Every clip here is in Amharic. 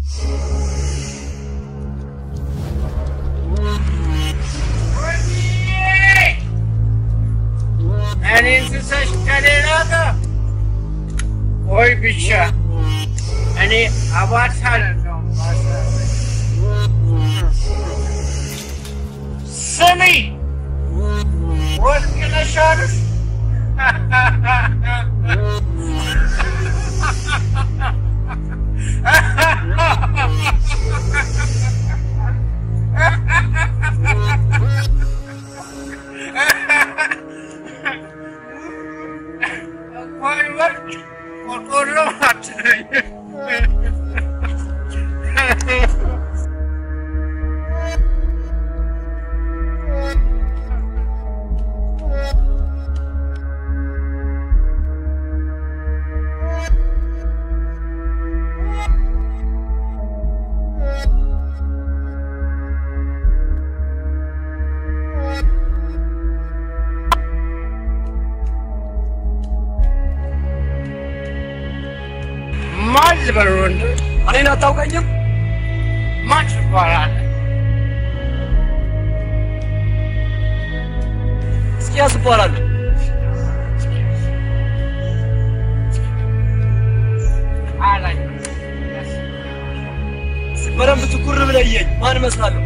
እኔን ስሰሽ ከሌላ ጋር ወይ ብቻ እኔ አባሳ ነው ስሚ ወርቅ ነሽ አይደል? ወይ ወርቅ ቆርቆሮ አትለኝ። ማን ልበል ወንድ? እኔን አታውቀኝም? ማን ትባላለህ? እስኪያስ እባላለሁ። አላኝ በደንብ ትኩር ብለህ እየኝ። ማን እመስላለሁ?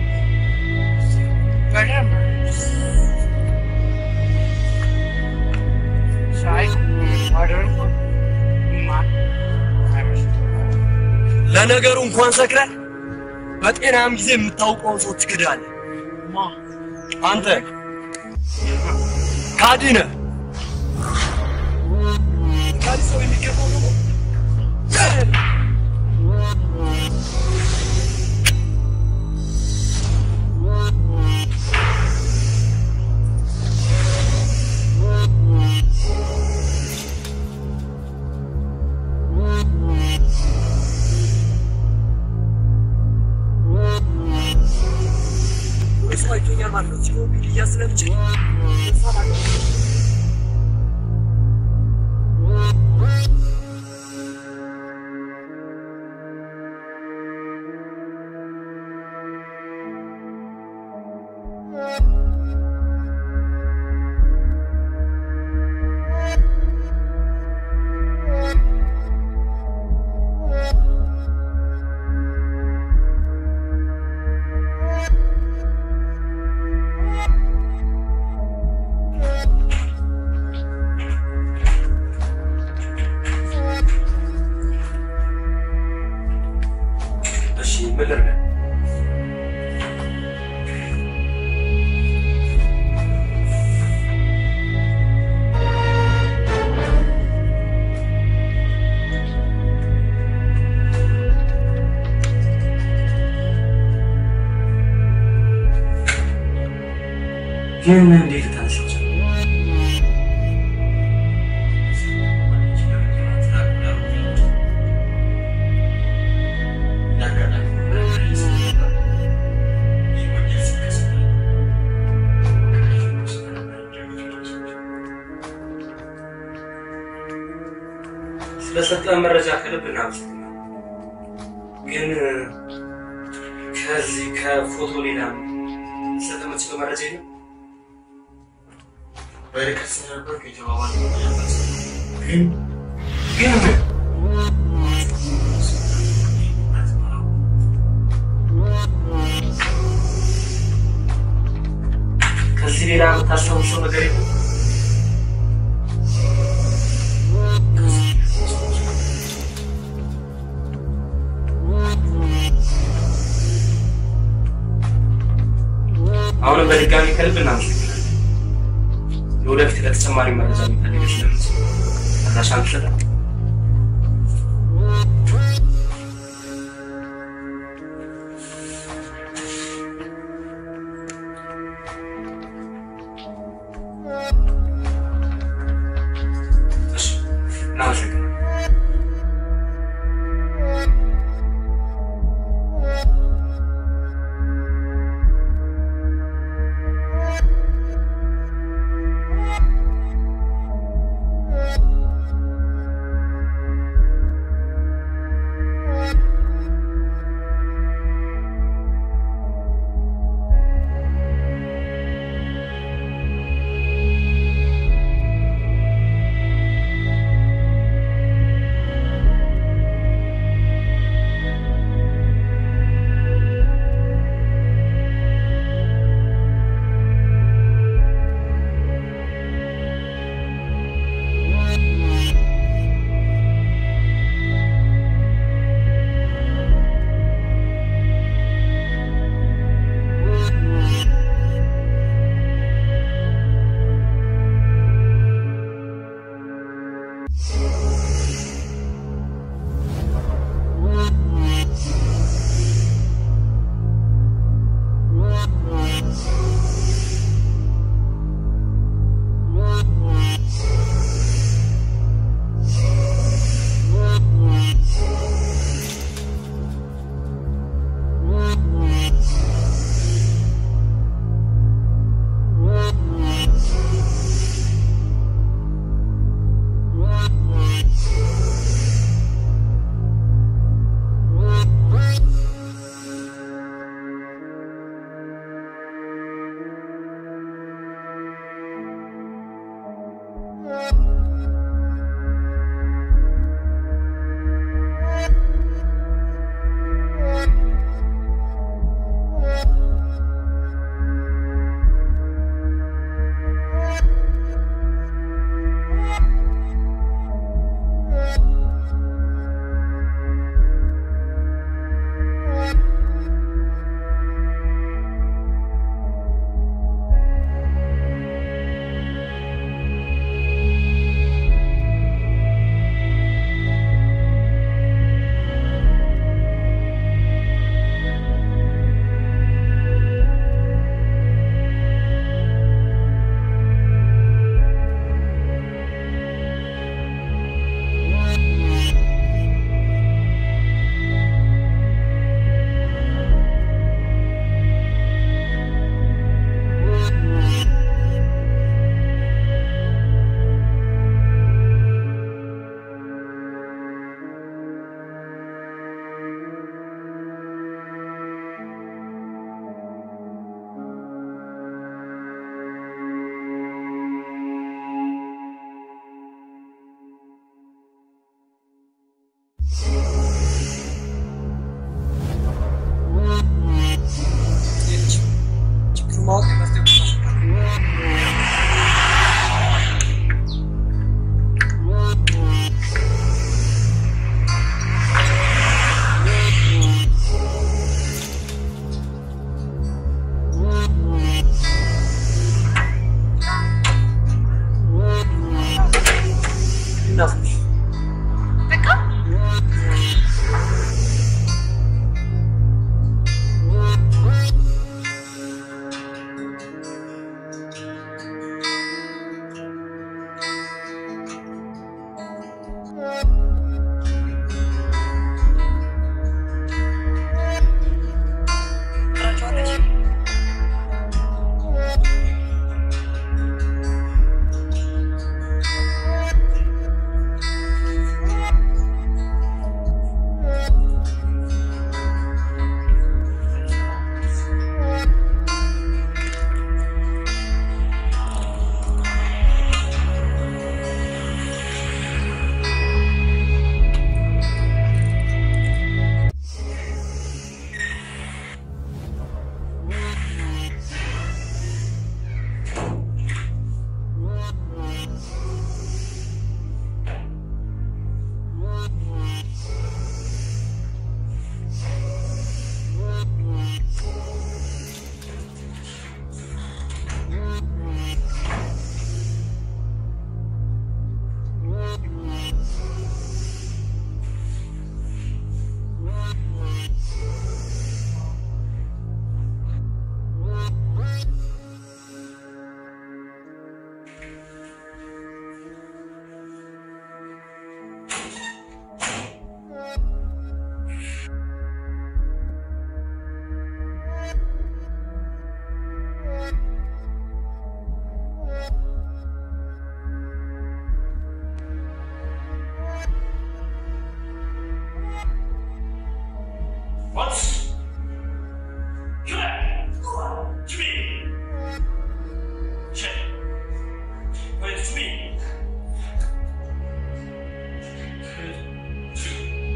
በደንብ ሳይ አደርኩ ማን አይመስልም። ለነገሩ እንኳን ሰክረህ በጤናም ጊዜ የምታውቀውን ሰው ትክዳለህ። ማ አንተ ካዲ ነህ። ካዲ ሰው የሚገባው ደግሞ ሰው አይቶኛል ማለት ነው። ሲሆን ሊያዝ ስለምችል እሺ ምን ልርዳ? ግን እንዴት ልታነሳው ቻልክ? ስለሰጠን መረጃ ከልብ እናመሰግናለን። ግን ከዚህ ከፎቶ ሌላ ሰጠ የምትችለው መረጃ የለም? በርቀት ስለነበርኩ የተባባልነው ግን ግን ምን? ከዚህ ሌላ የምታስታውሰው ነገር የለም? አሁንም በድጋሚ ከልብ እናመሰግናለን። የወደፊት ለተጨማሪ መረጃ የሚፈልግ ስለምስ አድራሻን ትሰጣል። እሺ፣ እናመሰግናለን።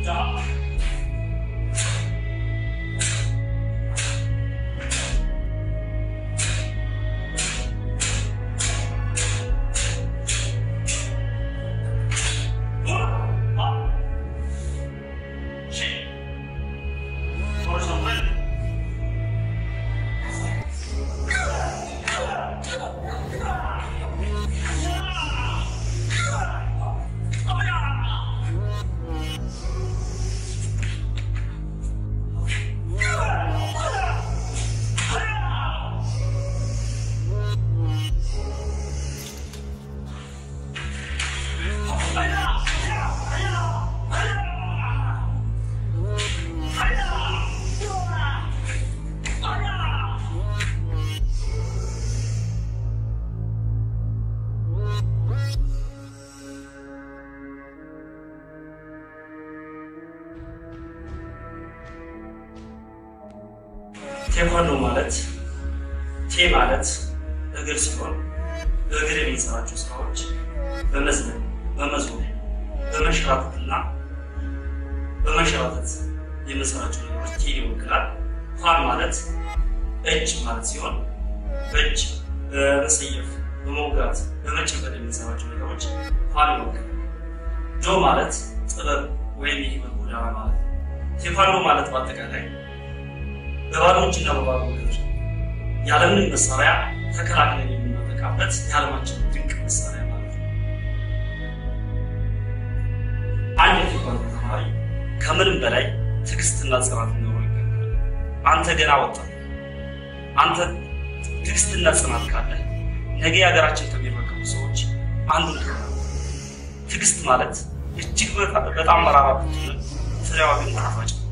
ቴኳንዶ ማለት ቴ ማለት እግር ሲሆን በእግር የምንሰራቸው ስራዎች በመዝለል፣ በመዞር፣ በመንሸራተትና በመንሸራተት የምንሰራቸው ነገሮች ቴ ይወክላል። ኳን ማለት እጅ ማለት ሲሆን በእጅ በመሰየፍ፣ በመውጋት፣ በመጨበጥ የምንሰራቸው ነገሮች ኳን ይወክላል። ጆ ማለት ጥበብ ወይም የህይወት ጎዳና ማለት ነው። ቴኳንዶ ማለት በአጠቃላይ በባዶ እጅና በባዶ እግር ያለምንም መሳሪያ ተከላክለን የምናጠቃበት የዓለማችን ድንቅ መሳሪያ ማለት ነው። አንድ የቴኳንዶ ተማሪ ከምንም በላይ ትዕግስትና ጽናት ሊኖረው ይገባል። አንተ ገና ወጣት፣ አንተ ትዕግስትና ጽናት ካለ ነገ የሀገራችን ከሚረከቡ ሰዎች አንዱ ትሆናለህ። ትዕግስት ማለት እጅግ በጣም መራራ ብትሆንም ፍሬዋ ግን ጣፋጭ ነው።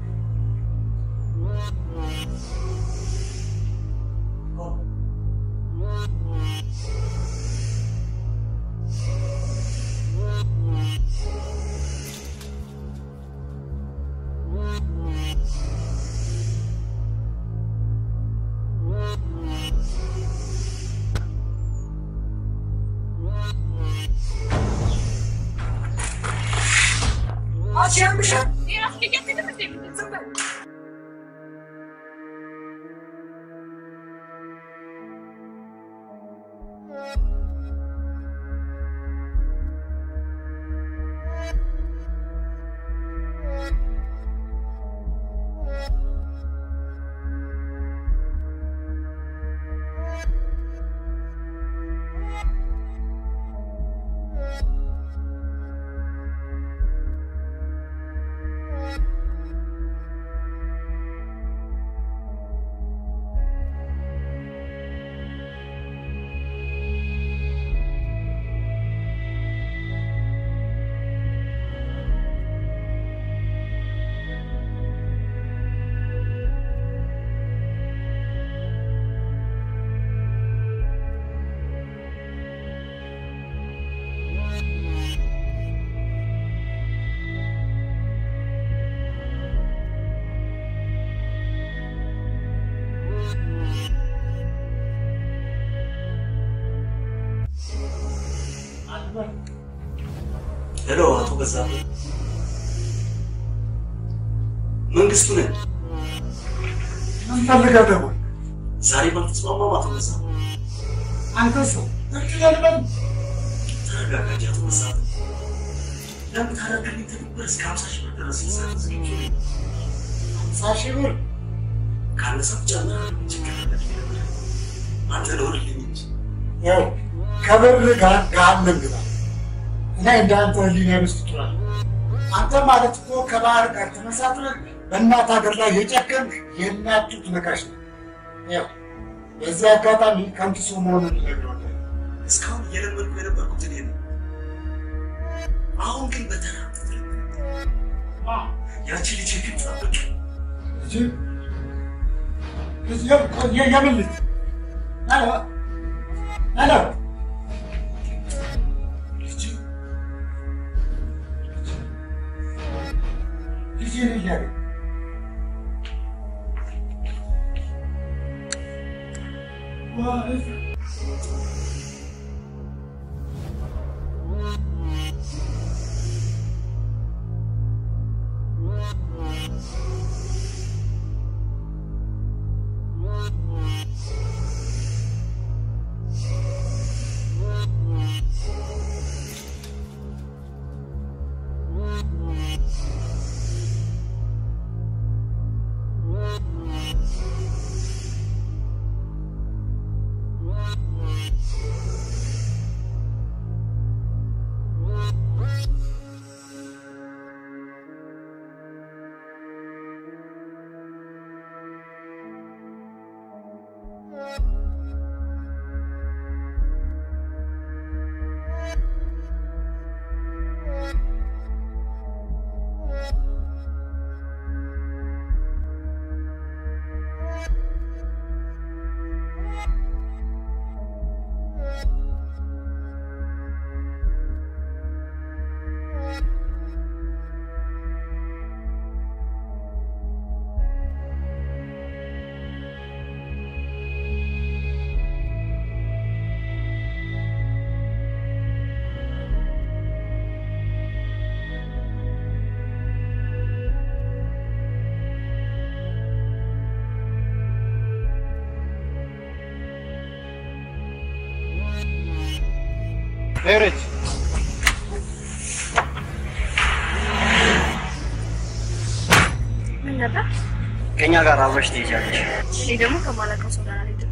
ሄሎ፣ አቶ በዛብህ መንግስቱ ነኝ። ምን ፈልገህ ደወል? ዛሬ ባልተስማማም አቶ በዛብህ አንተ ሰው እርቅ የለም። ተረጋጋ እንጂ አቶ በዛብህ ለምን ታደርግልኝ ትብብር እስከ ሀምሳ ሺህ ብር ድረስ ልሰጥ ዝግጁ ነኝ። ሃምሳ ሺህ ብር ካነሳት ጨምር ችግር የለም። አንተ ኖርልኝ እንጂ ያው ከብር ጋር ገሃነም ግባ። እኔ እንዳንተ ህሊና ውስጥ ጥሏል። አንተ ማለት እኮ ከባህር ጋር ተመሳጥረህ በእናት ሀገር ላይ የጨከንክ የእናት ጡት ነካሽ ነው። ያው በዚህ አጋጣሚ ከንቱ ሰው መሆኑን ልነግረዋለሁ። እስካሁን እየለመድኩ የነበርኩት እኔ ነው። አሁን ግን በተራ ያቺ ልጅ ግን ጠብቅ ልጅ ልጅ የ- የምን ልጅ? ሄሎ ሄሎ ልጅ ልጅ ልጅ ያገኝ ሄረች ምን ነበር? ከእኛ ጋር አብረሽ ትሄጃለሽ። እኔ ደግሞ ከማላውቀው ሰው ጋር አልሄድም።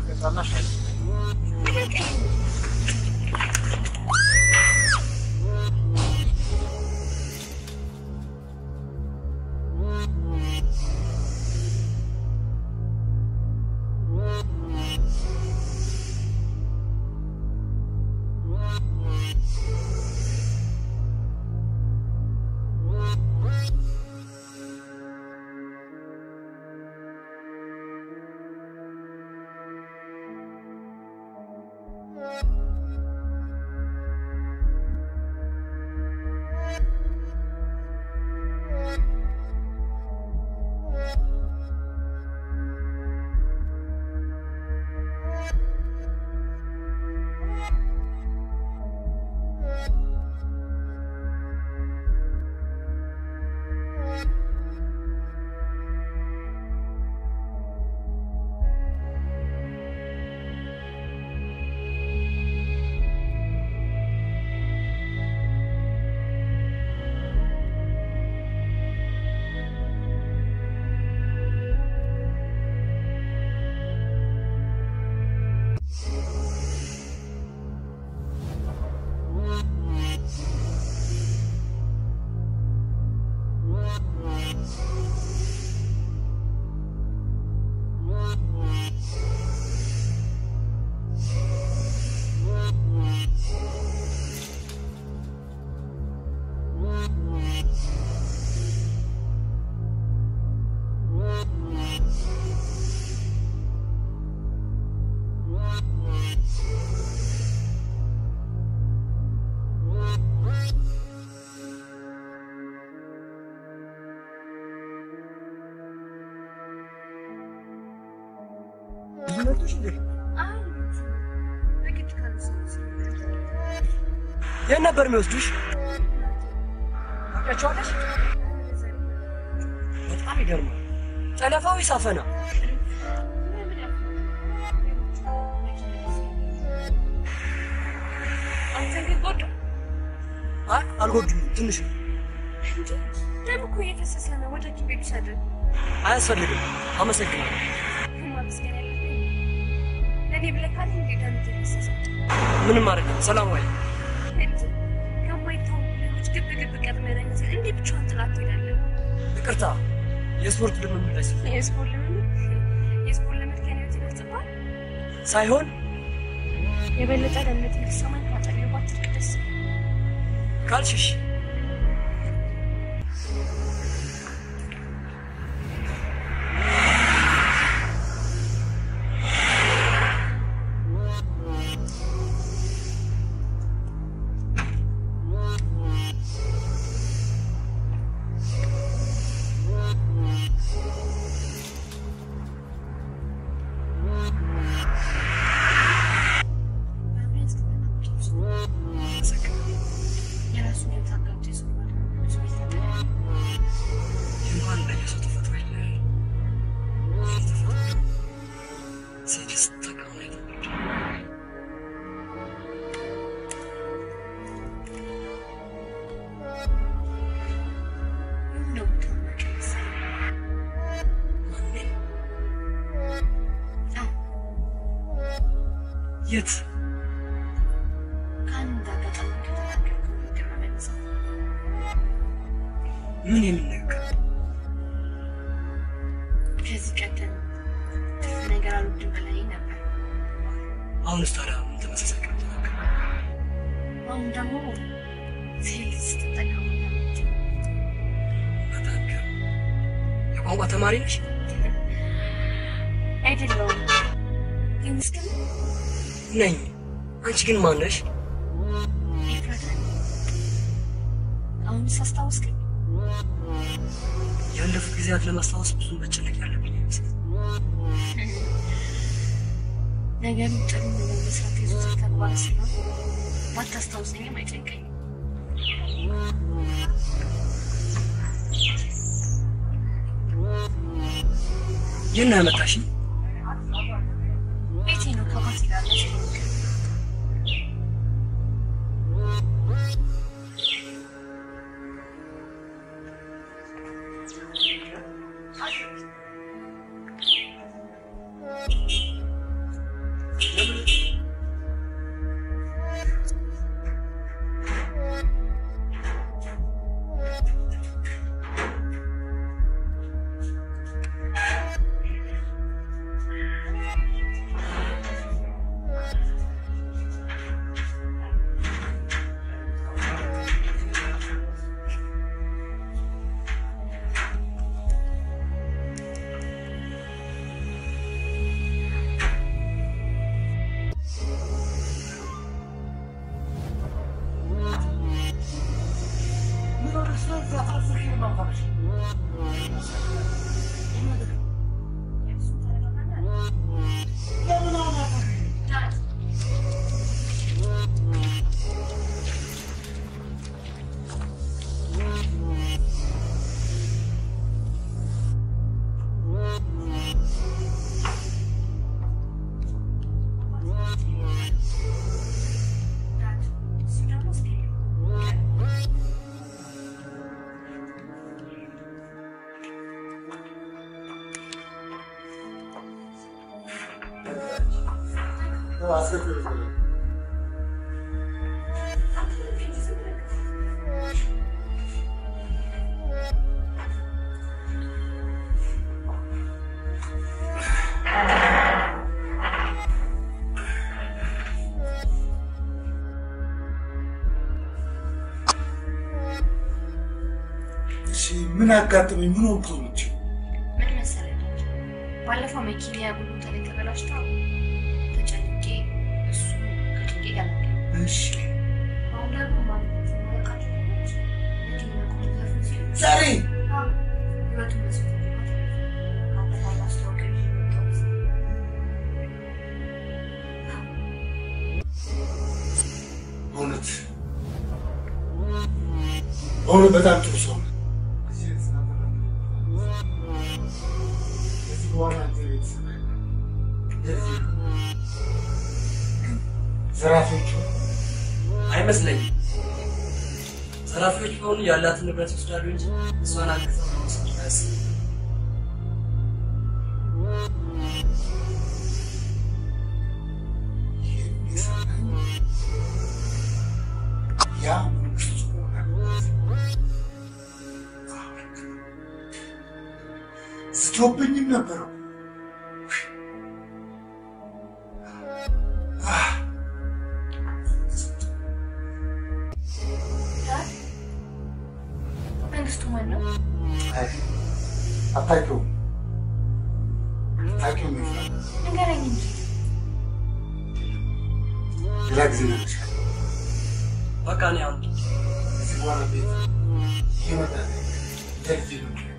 አይ በግድ ካልወሰድኩ የት ነበር የሚወስዱሽ? ታውቂያቸዋለሽ? በጣም ይገርማል። ጠለፋዊ ሳፈና አንተን ግን ጎዳ አይ አልጎዱም፣ ትንሽ ነው። እንጂ ደም እኮ እየፈሰሰ ነው። ወደ ሐኪም ቤት ውሰደን። አያስፈልግም። አመሰግናለሁ። ማመስገን ያለብኝ ለእኔ ብለህ ካለ እንዴ ደም እየፈሰሰ ምንም አይደለም። ሰላም ዋይ። እንጂ ከማይታወቁ ልጆች ግብ ግብ ቀድመህ እንዴ ብቻዋን ጥላት ትሄዳለህ? ይቅርታ፣ የስፖርት ልምምድ ላይ ስል የስፖርት ልምምድ የስፖርት ልምምድ ከኔ ህይወት ይበልጥብሃል? ሳይሆን የበለጠ ደህንነት እንዲሰማኝ ካጠገቤ ባትርቅ ደስ ይለኛል። ካልሽሽ በእምነት የራሱን ህይወት አጋብቶ ይዞራል። ብዙ ቤት ነበር እንኳን በየሰው ተፈጥሮ ይለያል። የኔ ተፈጥሮ ሴት ስትጠቀም ነው የተወለደው። ነው ታማቂ መሰለኝ። ማንን? አዎ የት? ከአንድ አጋጣሚ ከተናገርከው ንግግር በመነሳት ምን የሚነገር ከዚህ ቀደም ትርፍ ነገር አልወድም በላይ ነበር። አሁንስ ታዲያ ምን ተመሳሳይ ቃል ተናገር? አሁን ደግሞ ሴት ስትጠቀሙ በጣም ገርም። የቋንቋ ተማሪ ነሽ? አይደለውም ግን እስከ ነኝ። አንቺ ግን ማን ነሽ? ኤፍራታ አሁንስ አስታወስከኝ? ያለፉ ጊዜያት ለማስታወስ ብዙ መጨነቅ ያለብኝ አይመስልም። ነገሩ ጥሩ ነገር መስራት የዘወትር ተግባር ስለሆነ ባታስታውሰኝም አይጨንቀኝም። ይህን ያመጣሽኝ ቤቴ ነው ከባት ይላለ ነው ተነሽ። ለምን አሁን አታውቅም? አስገድዶ ነው። እሺ ምን አጋጠመኝ? ምን ወቅቱ ነች? ምን መሰለህ ባለፈው መኪና ያጉሉ ተበላሽታ ተጨንቄ እሱ ከጭንቄ ጋር እሺ አሁን ደግሞ ማለት መለቃቸው መኪና ቁጥጥር ሲሉ ዛሬ ህይወቱን መስሎት ካለፈው ማስታወቂያ ይዤ መጣሁ። በእውነት በእውነት በጣም ጥሩ ሰው ነው። ከዚህ በኋላ አንተ ቤተሰብ እንደዚህ ነው። ግን ዘራፊዎቹ አይመስለኝም። ዘራፊዎች ቢሆኑ ያላትን ንብረት ይወስዳሉ እንጂ እሷን አግዘው ለመውሰድ አያስቡም። የሚሰራኝ ያ መንግስቱ መሆን አለበት። ዝቶብኝም ነበረው ዳድ መንግስቱ ማን ነው? አታውቂውም አታውቂውም ይላል ንገረኝ እንጂ ሌላ ጊዜ እነግርሻለሁ። በቃ እኔ አሁን ከዚህ በኋላ ቤት ይመጣል ለልጄ ነው የምለው።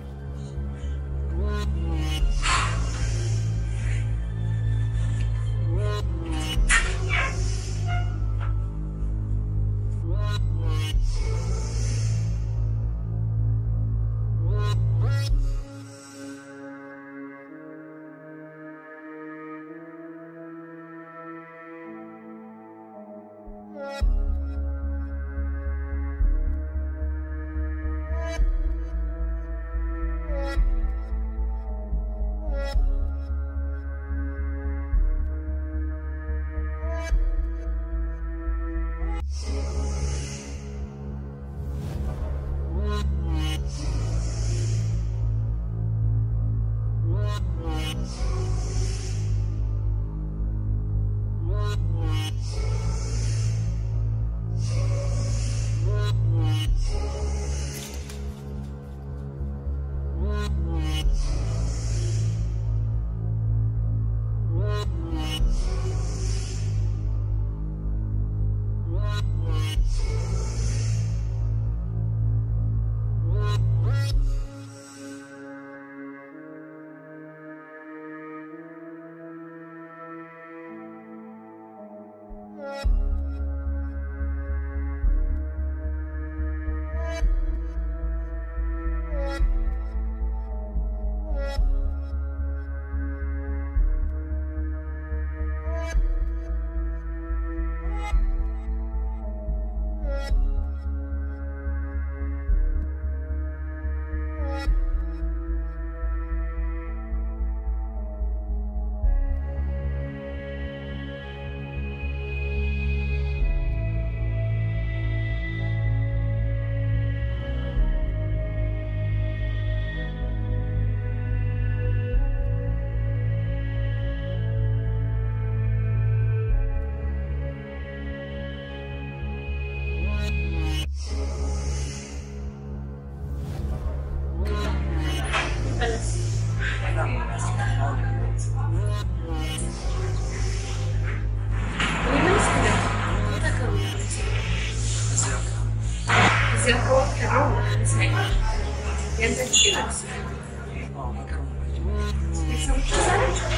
እዚህ አካባቢ ከድሮ ይመስለኛል። ያንተ ችግር አዎ በቅርቡ ናቸው። ቤተሰቦች እዛ ናቸው?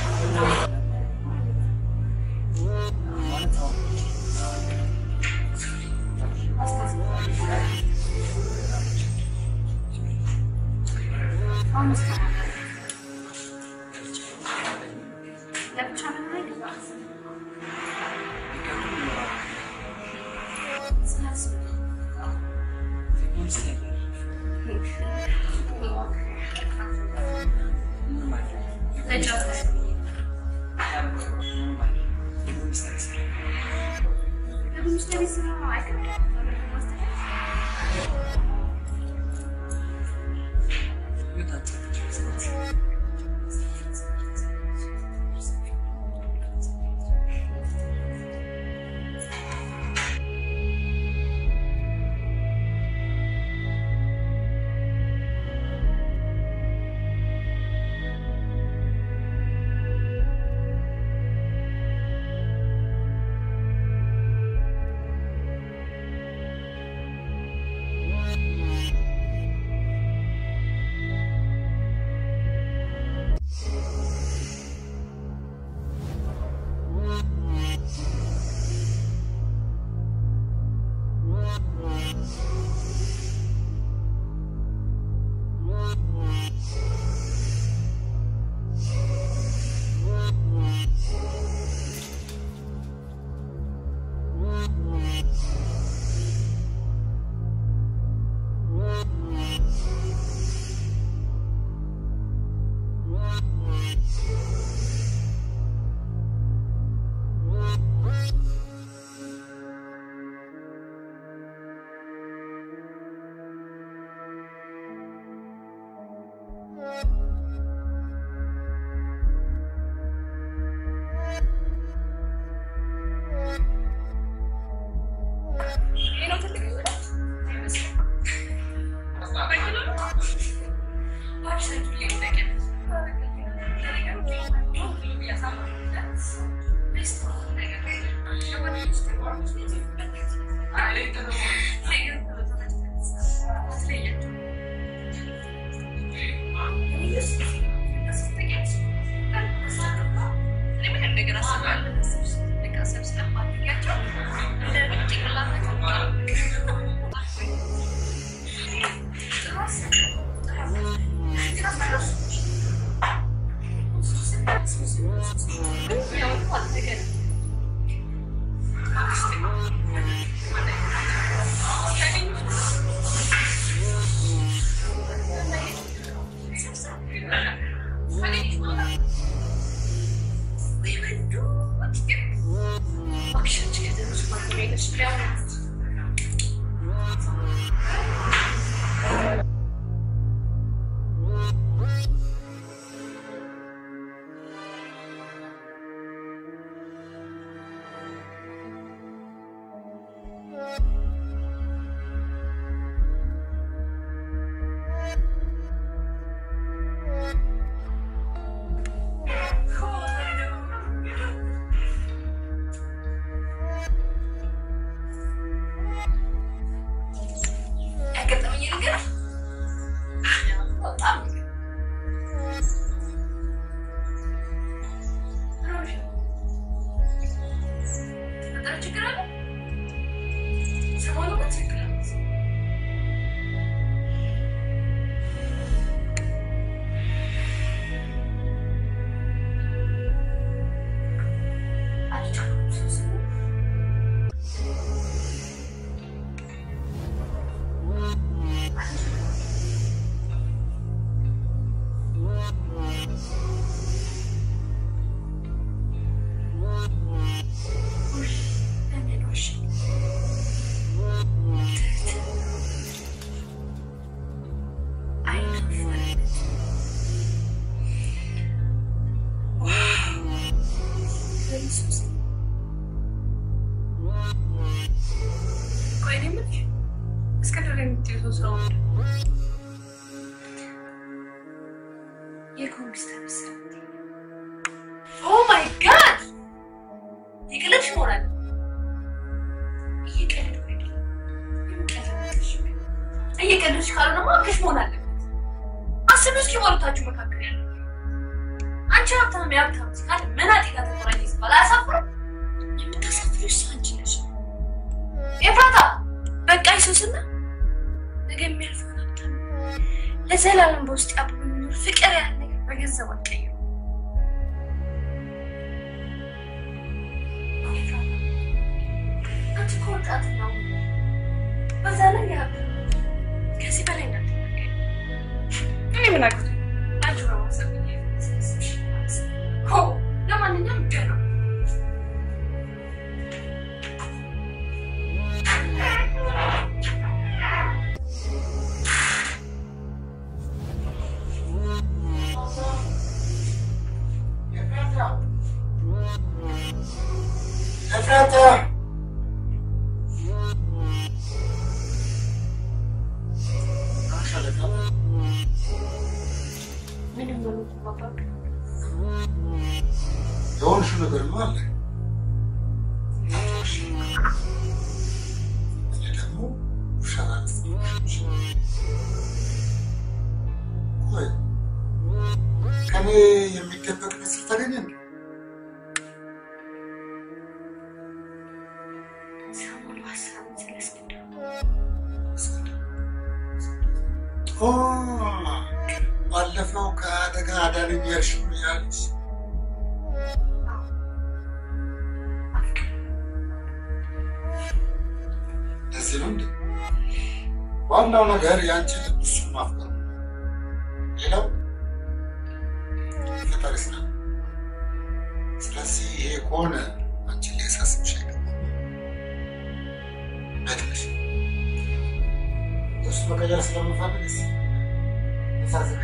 ማለት አሁን አሁን ውስጥ ለብቻ ምን አይገባም። ስለዚህ ፖሊስ ነገር ምንም አይደለም። ተጫወተ ምንም አይደለም። የፖሊስ ታክሲ ለሚኒስትር ቤት ስራ አይከብድም። ህይወታቸው ስለዚህ የኮምፒውተር መሰረት ኦ ማይ ጋድ የቀለድሽ መሆናል እየቀለድኩ አይደለም እየቀለድሽ ካልሆነማ አብረሽ መሆን አለበት አስቢ እስኪ በሁለታችሁ መካከል ያለው አንቺ ሀብታም የሀብታም ሲካል መናጤ ጋር ተቆራኘ ሲባል አያሳፍርም? የምታሳፍሪው እሷ አንቺ ነሽ። ኤፍራታ በቃ ይሱስና ነገ የሚያልፈውን ሀብታም ለዘላለም በውስጥ ያብሮ የሚኖር ፍቅር ያህል ነገር በገንዘብ አትቀይሩ። ኤፍራታ አንቺ እኮ ወጣት ነው። በዛ ላይ የሀብታም ከዚህ በላይ እንዳትናገሪ። እኔ ምን አውቃለሁ? አንቺ በማሰብ ሆ ለማንኛውም ገና ኤፍራታ ሻለቃ ምንም ነው የምትባባሉ? የሆንሽው ነገርማ አለ። እኔ ደግሞ ውሸት አልፈልግም። ቆይ ከኔ የሚደበቅ ምስል ታገኘ እንዴ? ሰሞኑ ሀሳብን ስለስክንድር ኦ ባለፈው ከአደጋ አዳነኝ ያልሽው ያልሽ ለዚህ ነው እንዴ? ዋናው ነገር የአንቺ ልብ እሱን ማፍቀር ነው። ሌላው ፈጣሪ ስራ። ስለዚህ ይሄ ከሆነ አንቺን ሊያሳስብሽ አይገባም። በትንሽ እሱ መቀየር ስለምፈልግ ስ ያሳዝነኝ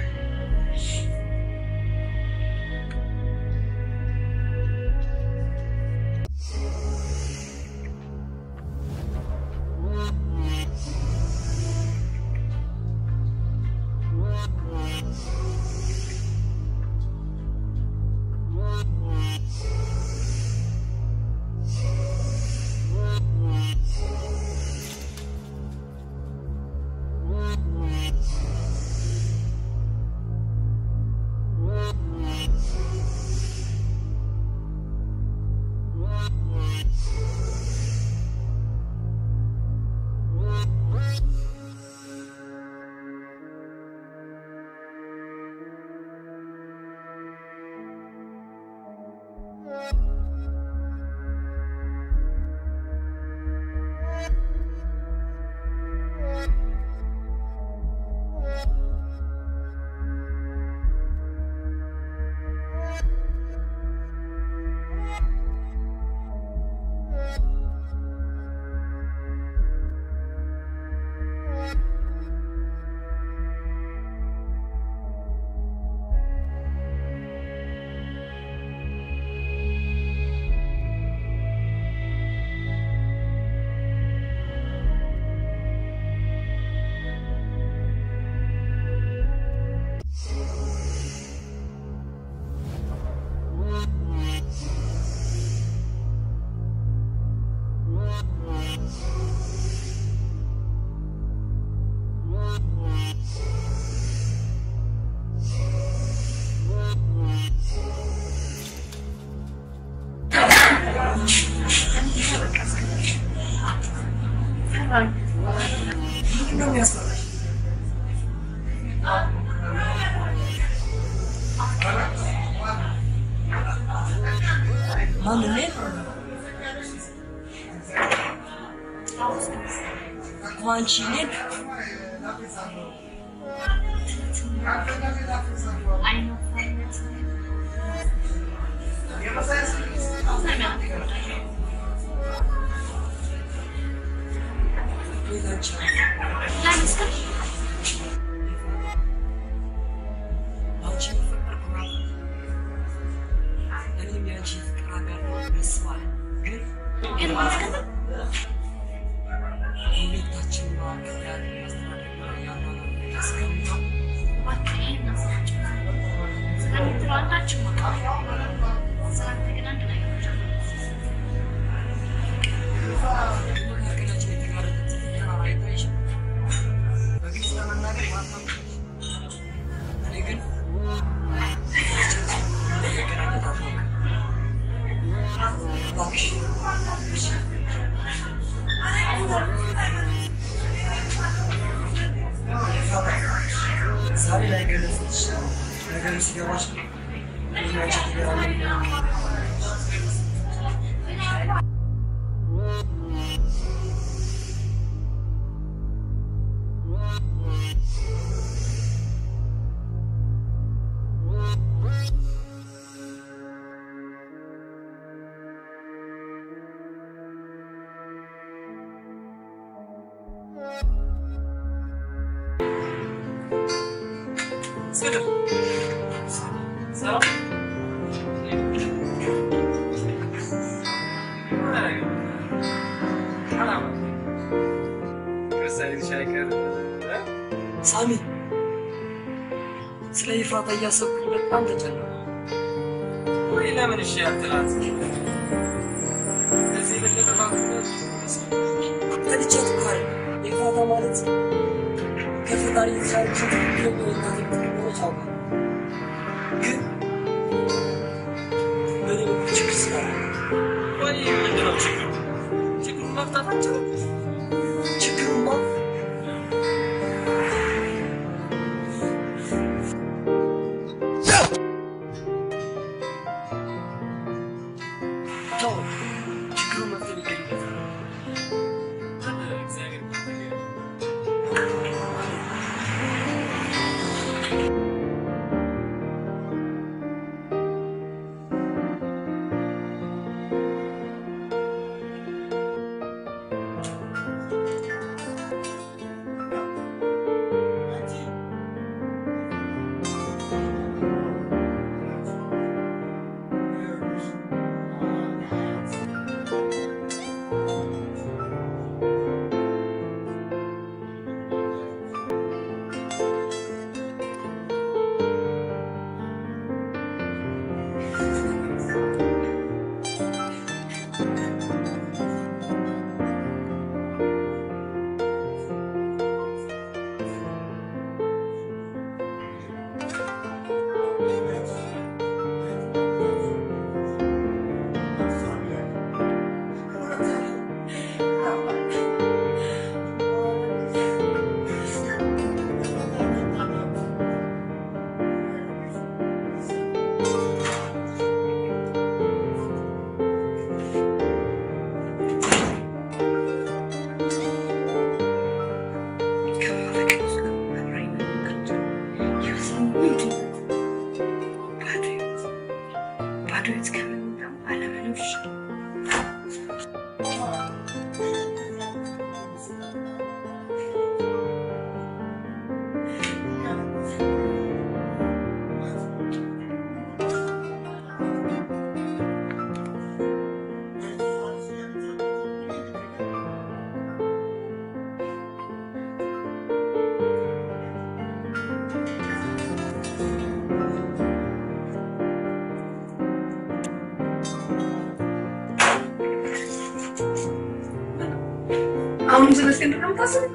ምንድነው የሚያስፈራሽ? ማን እኔ? እኮ አንቺ እኔን ቤት አንቺ አንቺ ፍቅር ኩራት እኔም የአንቺ ፍቅር አጋር ነው ደስ ባለ ግን ግን ማስቀጠል ሁለታችን መካከል ያለ ያስተዳደግና ያኗኗር ሁኔታ እስከሚሆን እባክህ ይሄን አስናቸው። ስለምትለው አንዳችም ወጣ ስላንተ ግን አንድ ነገር ብቻ ነው። መካከላችን የተጋረጠ ትልቅ ተራራ አይታይሽም? በግልጽ ለመናገር የሀብታም ልጅ ነሽ። እኔ ዛሬ ላይ ገለጽ ነገሩ ሲገባሽ እኔና አንቺ ትገናኛለን። ስድብ ሰላም ሳሚ ስለ ኤፍራታ እያሰብኩ በጣም ተጨነኩ። ወይ ለምን እሺ አትላት? ከዚህ የበለጠ ማግኘት ተልቻት እኮ አይደል ኤፍራታ ማለት ከፈጣሪ የተሻለች ኢትዮጵያ እናት የምትሆነች አውቃለሁ። ግን በእኔ በኩል ችግር ስላለ ወይ ምንድነው ችግሩ? ችግሩን መፍታት አንችልም? ችግሩማ ተው፣ ችግሩን መፍትሄ ይገኝበታል። እግዚአብሔር ይመስገን። አሁንም ስለ እስክንድር ነው የምታስበው?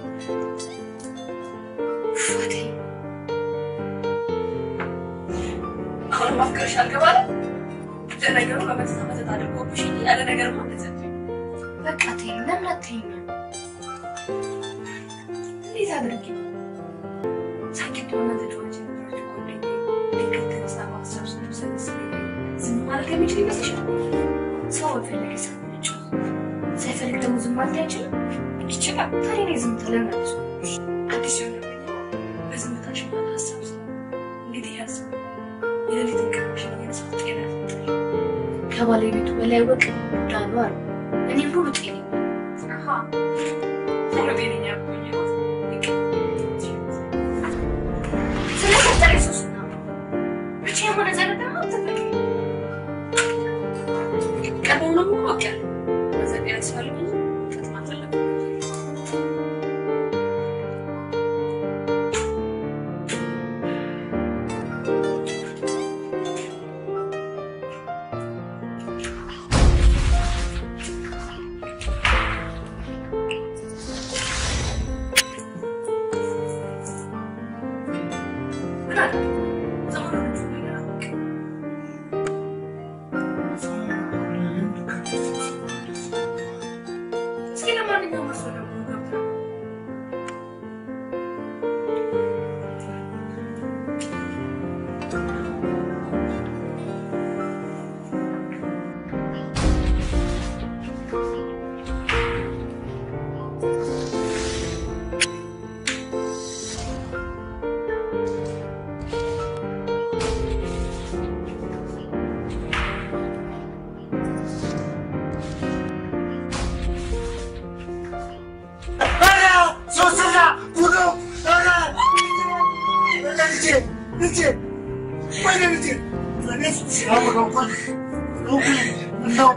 ፋቴ አሁንም አፍቅርሽ አልገባለ ለነገሩ በመተት መተት አድርጎብሽ እንጂ ያለ ነገር ማለት በቃ ተይኝ። ለምን አትይኝም? እንዴት አድርጌ ሳቂት በመተት ወንጀል ነበረች ጓደኛዬ ድንገት ተነስታ በሀሳብ ስትሰበስብ ዝም ማለት የሚችል ይመስልሻል? ሰው በፈለገ ሰው ነች ሳይፈልግ ደግሞ ዝም ማለት አይችልም? ይችላል። ታዲያ እኔ ዝምታ ለምን አልችልም? አዲስ የሆነብኝ በዝምታሽ ማለት ሀሳብ ስለ እንግዲህ ያስብ የሌሊት እንቅልፍሽን እየነሳት ጤና ያፈጣል። ከባለቤቱ በላይ ወቅ ዳኑ አሉ። እኔም ሙሉ ጤነኛ አሃ ሙሉ ጤነኛ ያቆየሁት ስለፈጠረ ሶስና ብቻ የሆነ ዘነት ደግሞ አትፈልጊ ቀድሞውንም እኮ አውቄያለሁ። በዘዴ ያስፈልግ ጥጥማት አለብን። ምን አለ? ሰሞኑን ብዙ ነገር አላውቅም። እስኪ ለማንኛውም እርሶ ደግሞ ገብተው ልጄ ወይኔ ልጄ እኔስ ሲያወቀው እንኳን እንደው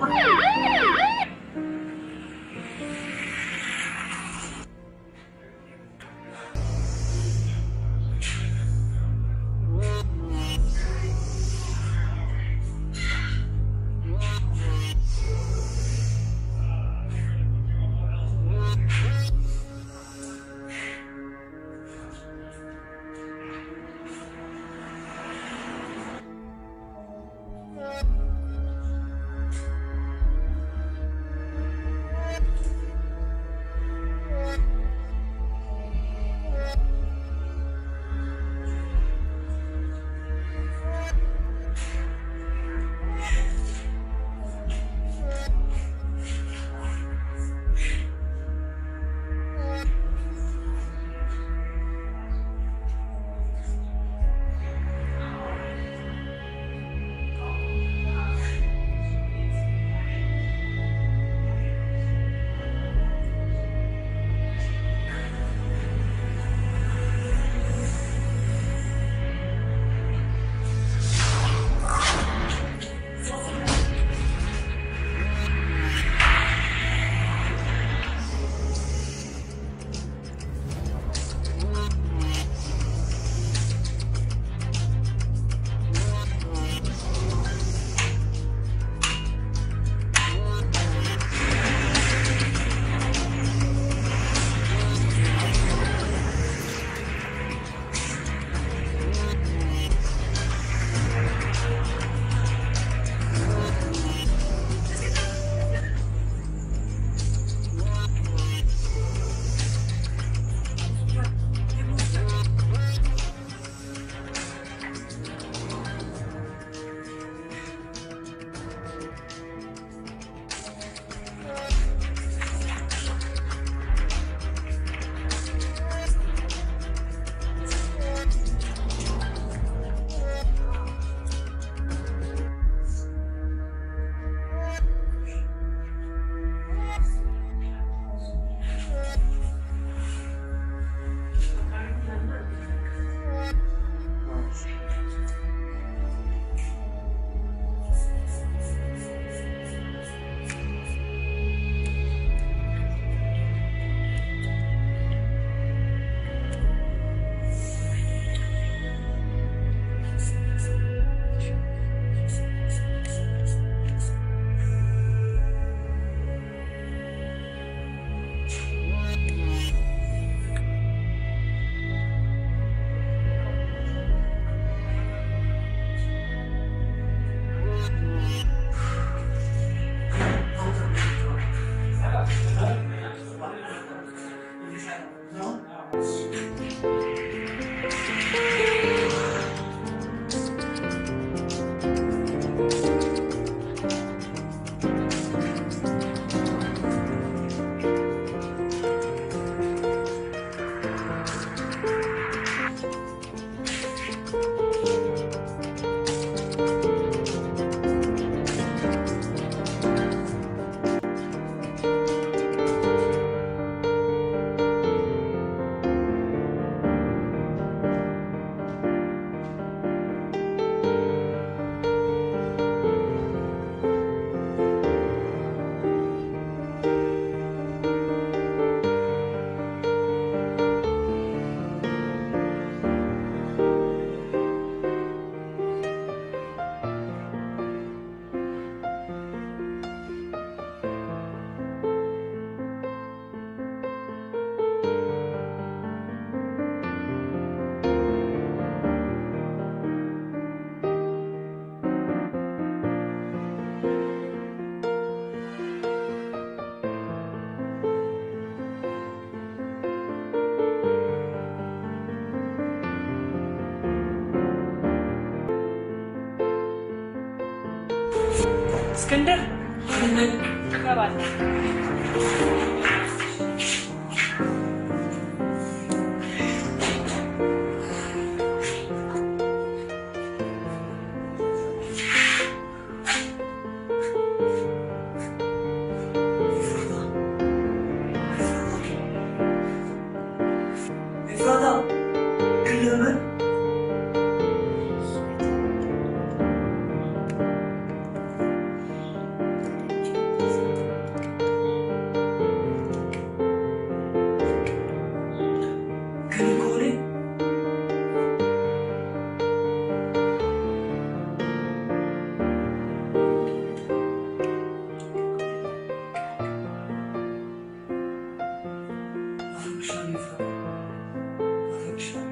እስክንድር እገባለሁ። ኤፍራታ ግን ለምን ይችላል።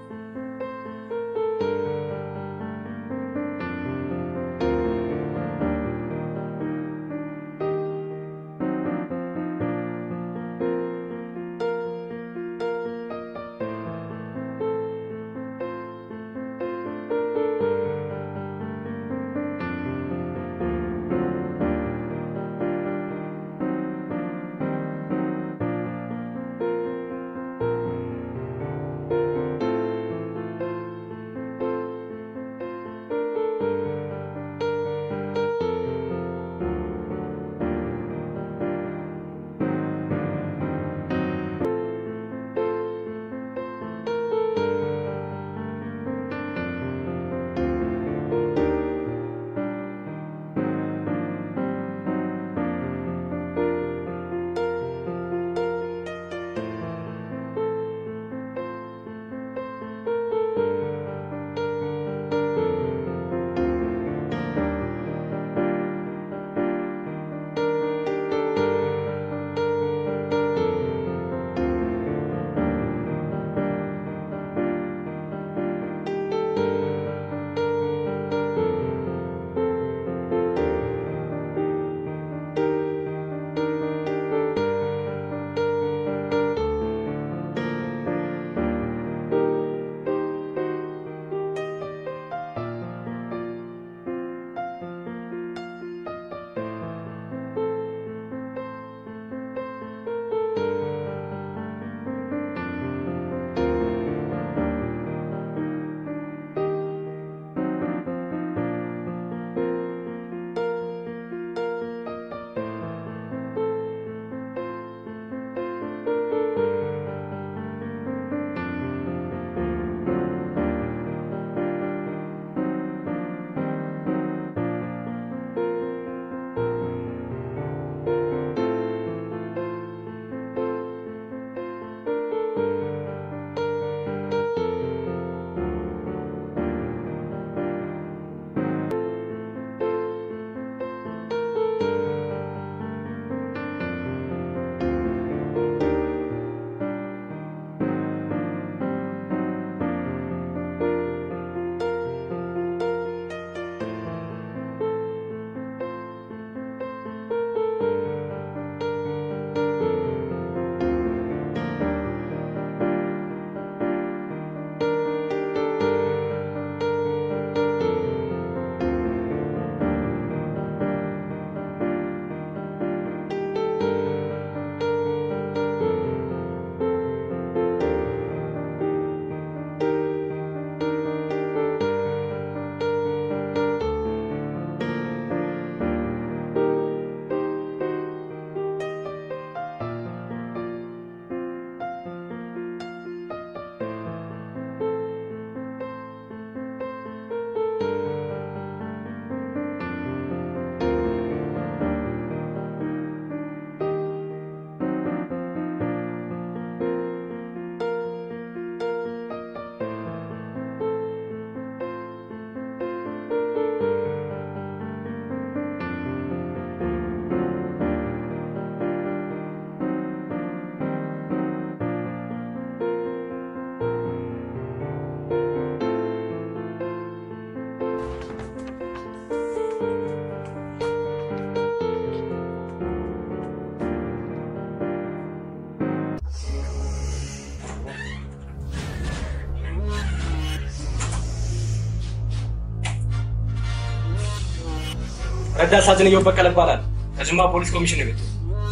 ረዳት ሳጅን እየው በቀለ ይባላል። ከጅማ ፖሊስ ኮሚሽን ቤት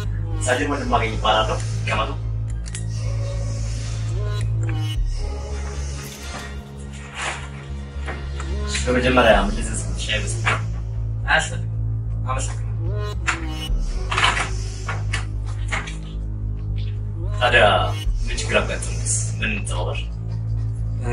ሳጅን ወንድማገኝ ይባላለሁ። ገመቱ በመጀመሪያ ምልዝዝ ሻይ በስ አያስፈልግም። አመሰግናለሁ። ታዲያ ምን ችግር አጋጠመስ? ምን ተባባል? እ፣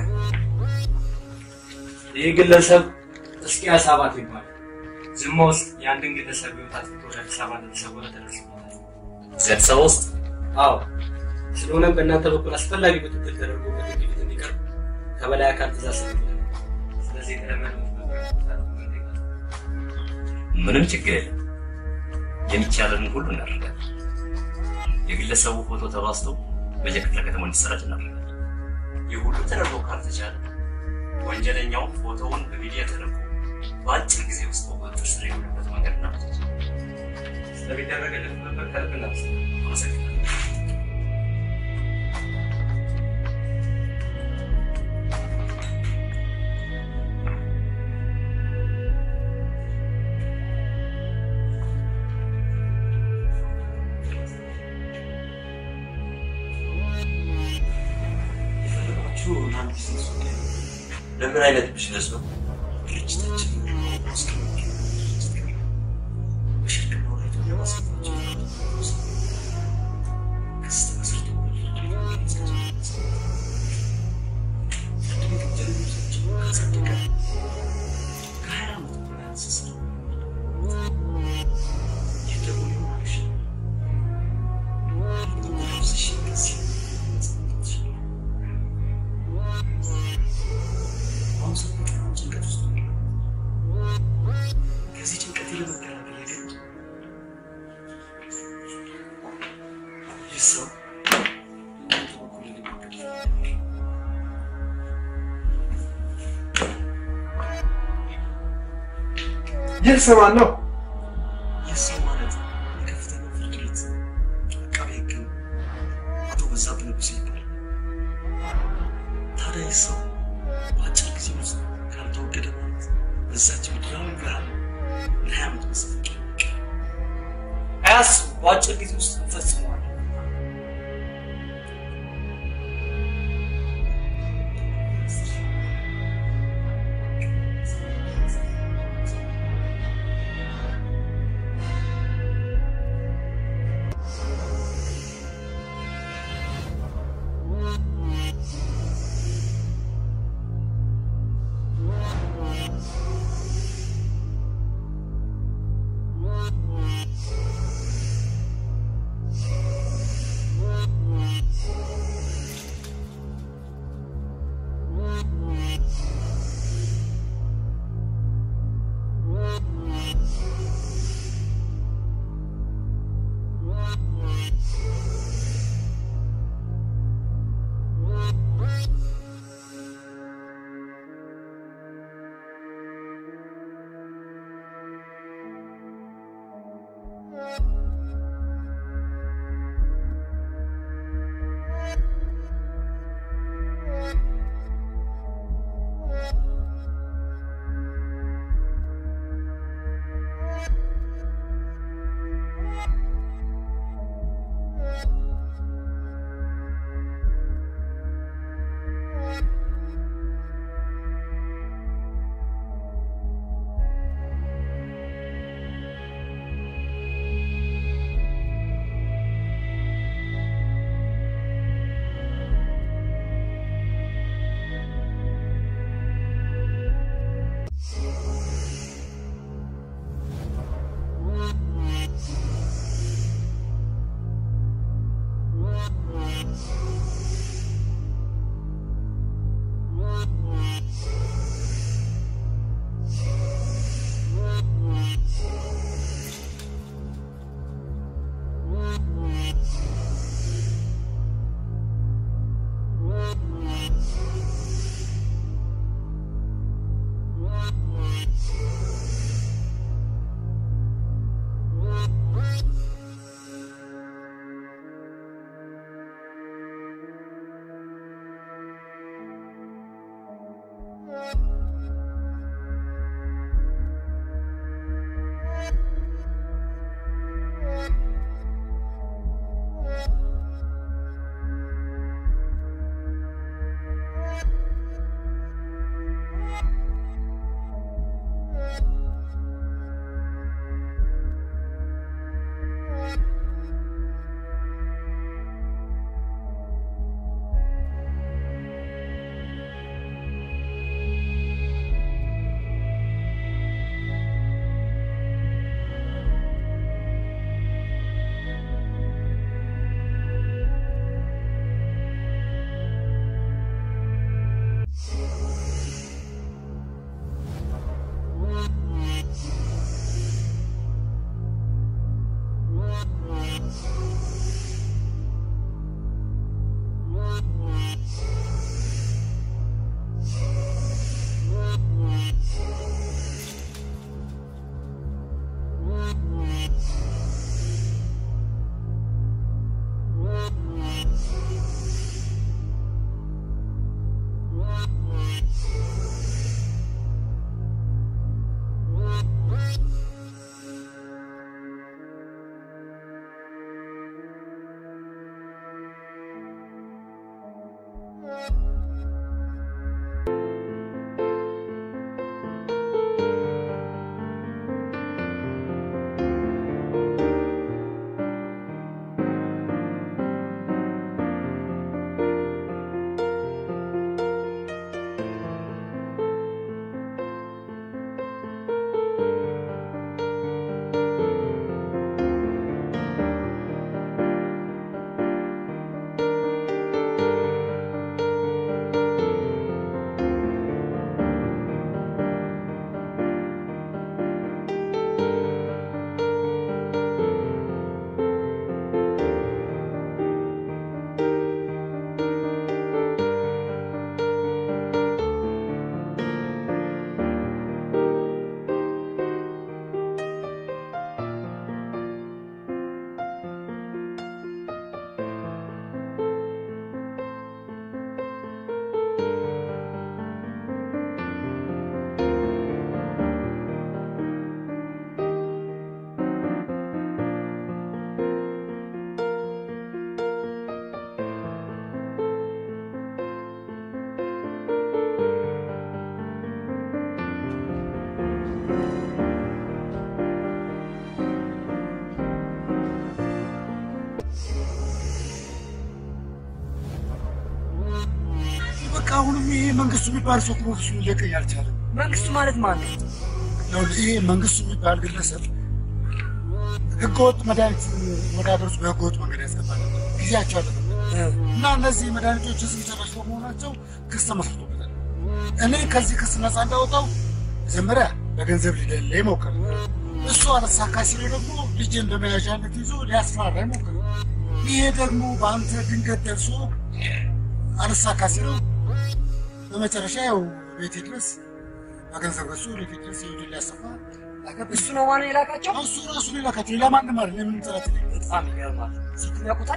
ይህ ግለሰብ እስቂያስ አባተ ይባላል። ጅማ ውስጥ የአንድን ግለሰብ ህይወት አጥፍቶ ወደ አዲስ አበባ እንደተሰወረ ተደርሶበታል። እዚህ አዲስ አበባ ውስጥ አዎ፣ ስለሆነም በእናንተ በኩል አስፈላጊ ክትትል ተደርጎ በህግ ፊት እንዲቀርብ ከበላይ አካል ትእዛዝ ሰጥቶናል። ስለዚህ የተለመደው ምንም ችግር የለም። የሚቻለንን ሁሉ እናደርጋለን። የግለሰቡ ፎቶ ተባስቶ በየክፍለ ከተማው እንዲሰራጭ እናደርጋለን። ሁሉም ተደርጎ ካልተቻለ ወንጀለኛው ፎቶውን በሚዲያ ተደርጎ በአጭር ጊዜ ውስጥ በቁጥጥር ስር የሆነበት መንገድ እናመቻች። ስለሚደረግልን ነበር ከልብ እናመሰግናለን። አመሰግናለሁ። የፈለጋችሁ አንድ ቢዝነስ ጉዳይ ነው። ለምን አይነት ቢዝነስ ነው? ድርጅታችን እስከ በሽርክና ወደ ኢትዮጵያ ማስገባቸው ክስ ተመስርቶበት ፍርድ ቤት ወንጀለኞቻችን ካጸደቀ ከሀያ ዓመት በላይ ስስር ይህ ደግሞ ሊሆን አይችልም። ፖዚሽን ከዚህ ይችላል አሁን ሰው በጣም ጭንቀት ውስጥ ነው ያለው። ከዚህ ጭንቀት ለመከላከል የግድ ይህ ሰው እናንተ በኩል ሊሞክር ይህ ሰው ማን ነው? ይህ ሰው ማለት የከፍተኛው ፍርድ ቤት አቃቤ ሕግ አቶ በዛብህ ንጉሴ ይባላል። ታዲያ ይህ ሰው በአጭር ጊዜ ውስጥ ካልተወገደ ማለት በዛች ምድራዊ ብርሃን ለሀያ ዓመት መሰፈቅ አያስቡ፣ በአጭር ጊዜ ውስጥ እንፈጽመዋለን። ♪ በቃ አሁንም ይሄ መንግስቱ የሚባል ሰው ፕሮፌሽኑ ሊለቀኝ አልቻለም። መንግስቱ ማለት ማን ነው? ይኸውልህ ይሄ መንግስቱ የሚባል ግለሰብ ህገወጥ መድኃኒት ወደ ሀገር ውስጥ በህገወጥ መንገድ ያስገባል። ጊዜያቸው አለ እና እነዚህ መድኃኒቶች ህዝብ ጨራሽ በመሆናቸው ክስ ተመስርቶበታል። እኔ ከዚህ ክስ ነፃ እንዳወጣው መጀመሪያ በገንዘብ ሊደለይ ሞከረ። እሱ አለሳካ ሲለው ደግሞ ልጄን በመያዣነት ይዞ ሊያስፈራራ ሞከረ። ይሄ ደግሞ በአንተ ድንገት ደርሶ አለሳካ ሲለው በመጨረሻ ያው ቤቴ ድረስ በገንዘብ ገዝቶ ቤቴ ድረስ ይሁድ ሊያሰፋ እሱ ነው ማነው የላካቸው? እሱ ራሱ ሊላካቸው ሌላ ማንም አይደለም። የምን ጥረት በጣም ይገርማል። ስልኩን ያውቁታል?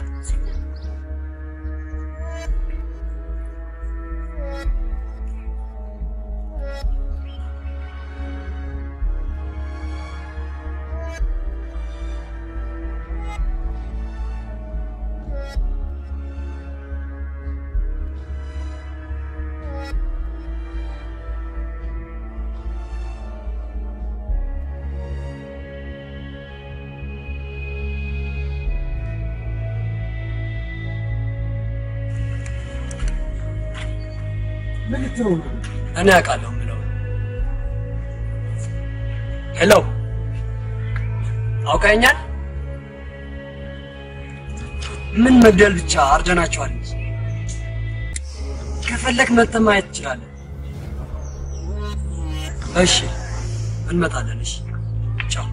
ምን ልትለው ነው? እኔ አውቃለሁ የምለው። ሄሎ አውቀኛል? ምን መግደል ብቻ አርደናቸዋል እንጂ ከፈለክ መጥተህ ማየት ትችላለህ። እሺ እንመጣለን። እሺ ቻው።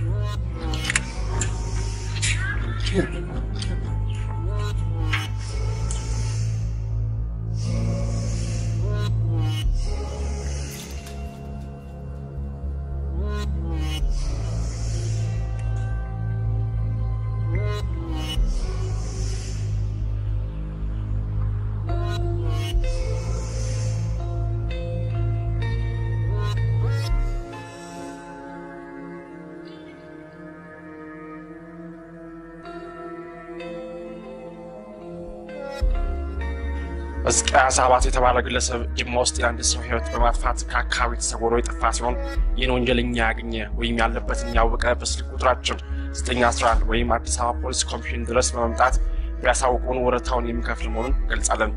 ሕዝቅያስ አባት የተባለ ግለሰብ ጅማ ውስጥ የአንድ ሰው ሕይወት በማጥፋት ከአካባቢ ተሰውሮ የጠፋ ሲሆን ይህን ወንጀለኛ ያገኘ ወይም ያለበትን ያወቀ በስልክ ቁጥራችን 911 ወይም አዲስ አበባ ፖሊስ ኮሚሽን ድረስ በመምጣት ቢያሳውቁን ወረታውን የሚከፍል መሆኑን ገልጻለን።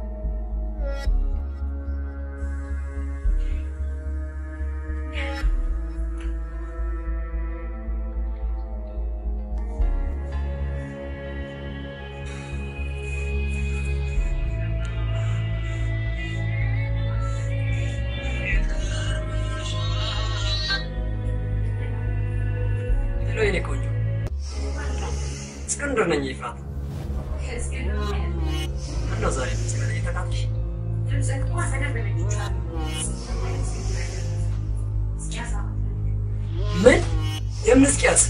ሄሎ የኔ ቆንጆ እስክንድር ነኝ። ይፍራት ምነው ዛሬ ድምፅ ላይ እየተቃጠልሽ? ምን የምን እስኪያስ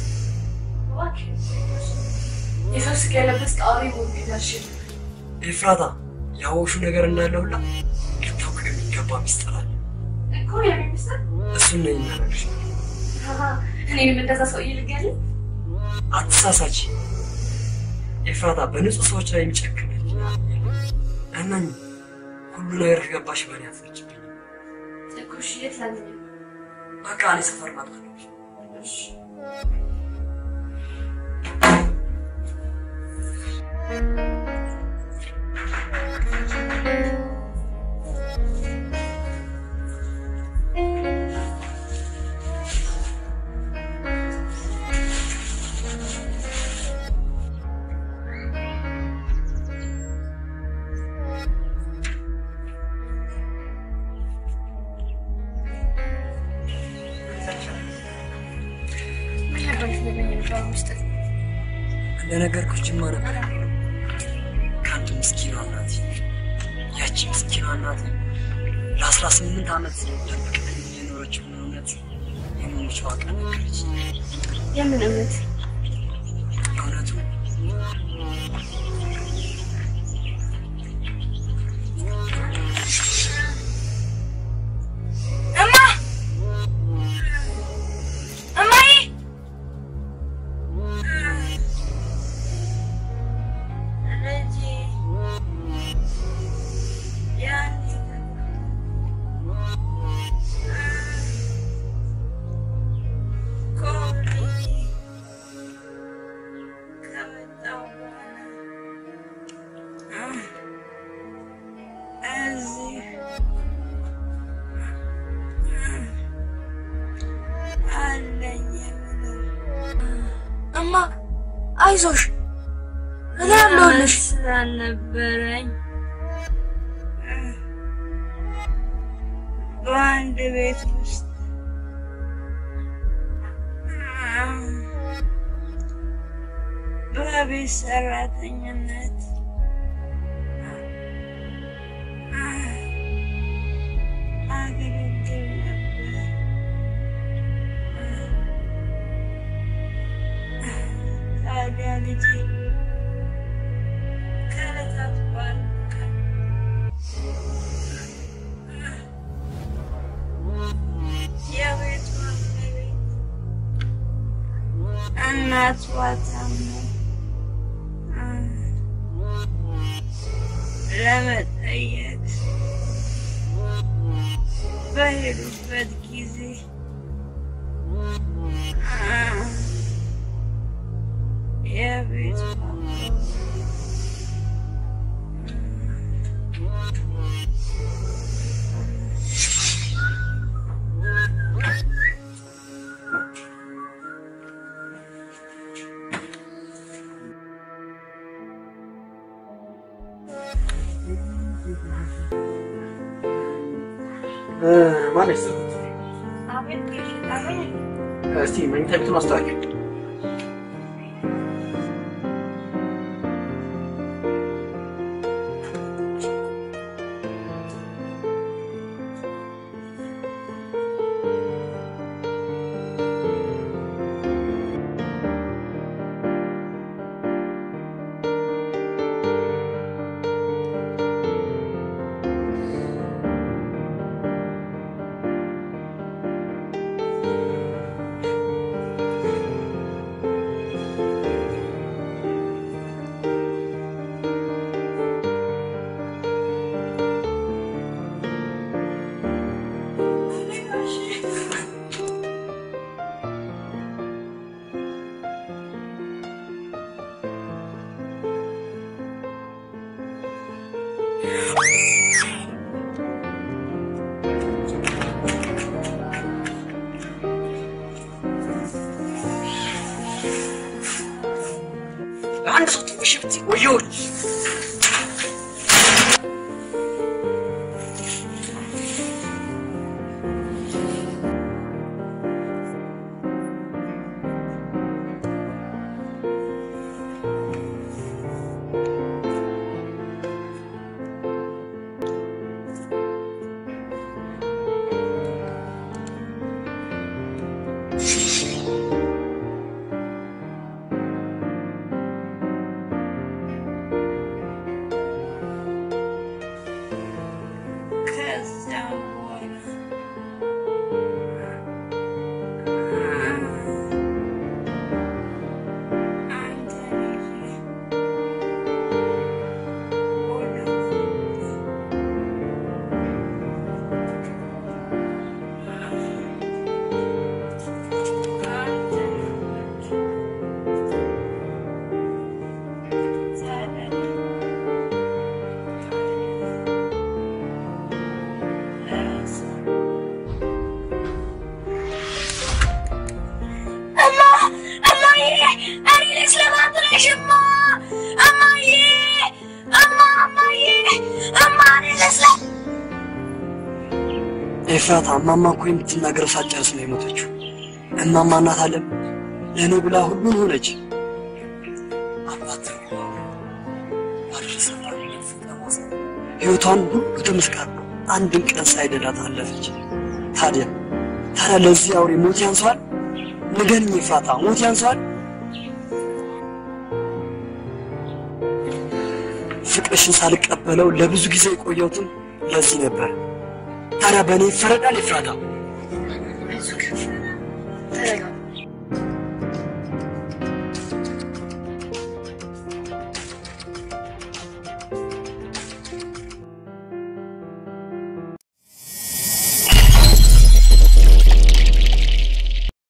የሰው ስጋ ያለበት ጣሪ ሞቢዳሽ ኤፍራታ ያወቅሹ ነገር እንዳለ ሁላ ልታውቅ የሚገባ ሚስጥር አለ። እኮ የሚመስል እሱን ነኝ እናደርግሽ። እኔንም እንደዛ ሰውዬ ልገል አትሳሳች ኤፍራታ፣ በንጹህ ሰዎች ላይ የሚጨክን ልጅ እናኝ ሁሉ ነገር ከገባሽ በእኔ አትፈጅብኝ። እኮ እሺ፣ የት ላገኝ? በቃ እኔ ሰፈር ማጥፋት እሺ ምን ነበር ልትነግረኝ የነበረው ሚስጥር? እንደነገርኩሽ ጅማ ነበር ከአንድ ምስኪኗ እናት ያቺ ምስኪኗ እናት ለአስራ ስምንት ዓመት ደብቅ የኖረችውን እውነት የመሞቿ ቀን ነገረች። የምን እምነት? እውነቱ እማ እማዬ አይዞሽ እኔ አለሁልሽ። ስላልነበረኝ በአንድ ቤት ውስጥ በቤት ሰራተኝነት አገለግል ነበር። ታዲያ ልጄ ከዕለታት በአንድ ቀን የቤቷ እመቤት እናቷ ታመው ለመጠየቅ በሄዱበት ጊዜ የቤቷ ማነች ስልኩት? እስቲ መኝታ ቤቱን አስተካክል። አንድ ሰው ትንሽ ብት ወዮች ከዚያም በኋላ አንተን ይዤ ወደ እማ እማዬ እኔ ልጅ ለማድረሽማ እማዬ እማ እማዬ እማ እኔ ልጅ ለ ኤፍራታ እማማ እኮ የምትናገረው ሳትጨርስ ነው የሞተችው። እማማ እናት አለም ለእኔ ብላ ሁሉን ሆነች። አባት ህይወቷን ሁሉ ተመስቃቅሎ አንድን ቀን ሳይደላት አለፈች። ታዲያ ታዲያ ለዚህ አውሬ ሞት ያንሰዋል? ንገርኝ ኤፍራታ፣ ሞት ያንሰዋል? ፍቅርሽን ሳልቀበለው ለብዙ ጊዜ የቆየሁትም ለዚህ ነበር። ታዲያ በእኔ ይፈረዳል ኤፍራታ?